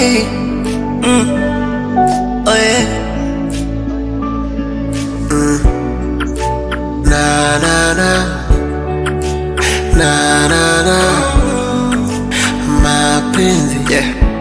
Mm. Oh yeah. Na na na na na na mapenzi yeah.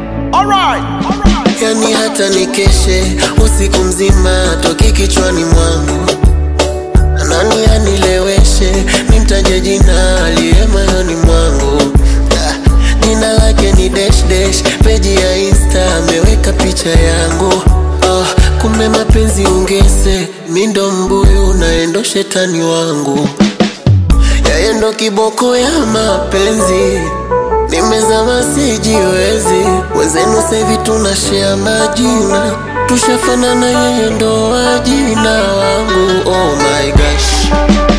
Yani hata nikeshe usiku mzima toki kichwani mwangu, nani anileweshe, nimtaje jina aliye moyoni mwangu. Ah, Jina lake ni dash dash, peji ya Insta ameweka picha yangu. Oh, kumbe mapenzi ungese, mi ndo mbuyu naendo shetani wangu yeye ndo kiboko ya mapenzi, nimezama sijiwezi. Wenzenu sevi tunashea majina, tushafanana, yeye ndo wajina wangu. Oh my gosh.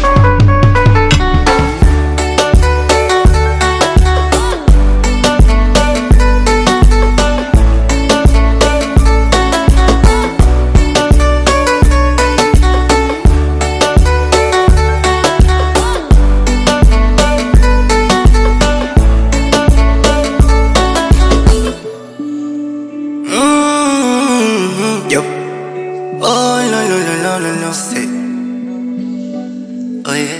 Mm-hmm. Yo. Oh, no, no, no, no, no, no. Say. Oh, yeah.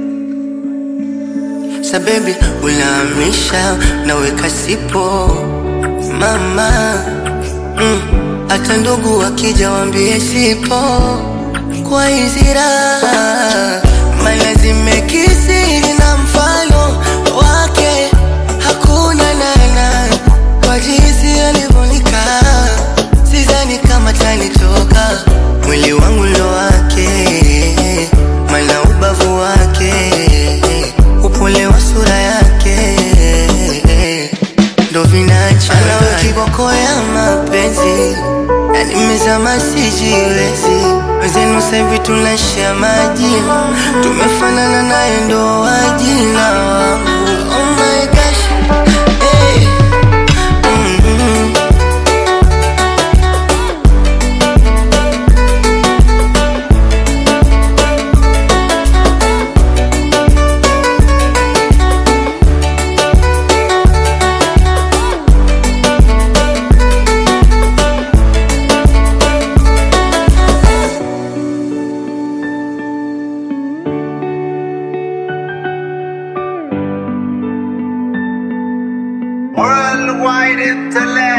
Sa baby, unahamisha naweka sipo mama mm. Hata ndugu wakija wambie sipo kwa hizi raha, maana zimekisiri na mfano wake hakuna nana kwa jinsi alivyonikaa, sidhani kama tanitoka mwili wangu ndo wake, maana ubavu wake, upole wa sura yake ndo vinacha nawe kiboko ya mapenzi, na nimezama sijiwezi, wenzenu saivi tunashia majina, tumefanana naye ndo wajina wangu. Oh my gosh, hey. mm-hmm. Worldwide intellect.